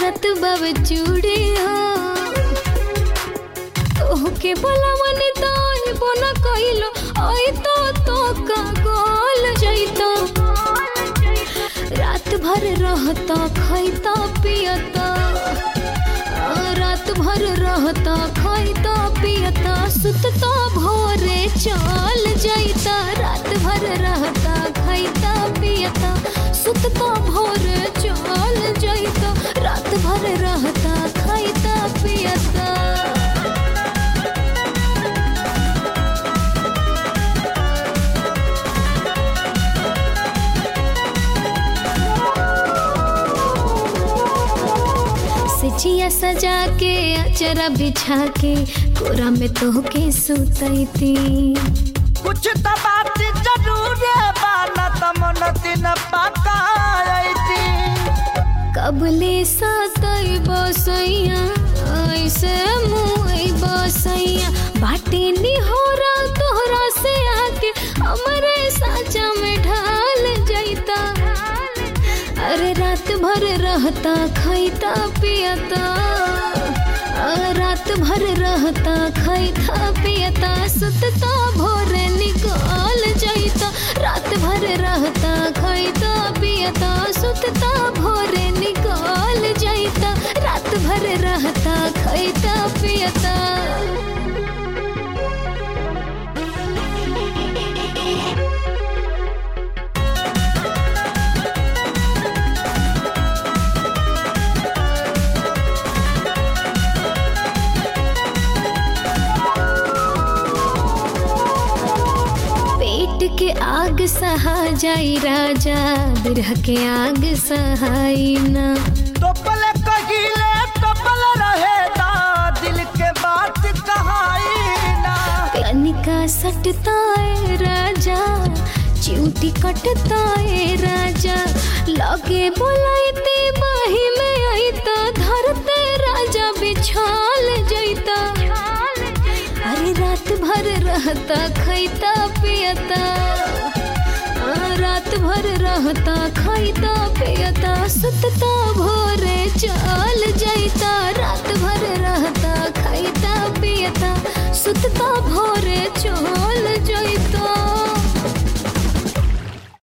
करत बब चूड़ी हो तोहके बोला मनी तो बोना कइलो ओई तो तो का गोल जइतो रात भर रहता खैता पियता आ, रात भर रहता खैता पियता सुतता भोरे चल जइता रात भर रहता खैता पियता सुतता भोरे चल जइता रात भर रहता खैता पियता सिचिया सजा के अचरा बिछा के कोरा में तोहके सुतैती कुछ तो बात जरूर बाना तमन दिन पता आईती कबले सतई बसैया ऐसे मुई बसैया बाटे निहोरा तोहरा से आके हमरे साचा में ढाल जैता अरे रात भर रहता खैता पियता आ, रात भर रहता खैता पियता सुतता भोरे निकाल जैता रात भर रहता खैता पियता सुतता भोरे निकाल जैता रात भर रहता खैता पियता पेट के आग सहा जाई राजा बिरह के आग सहाई ना टोपल कहिले टोपल रहे दा दिल के बात कहाई ना कनिका सटता है राजा चिऊटी कटता है राजा लगे बोलाइते बाही में आईता धरते राजा बिछाल जैता अरे रात भर रहता खैता पियता आ, रात भर रहता खैता पियता सुतता भोरे चल जैता रात भर रहता खैता पियता सुतता भोरे चल जैता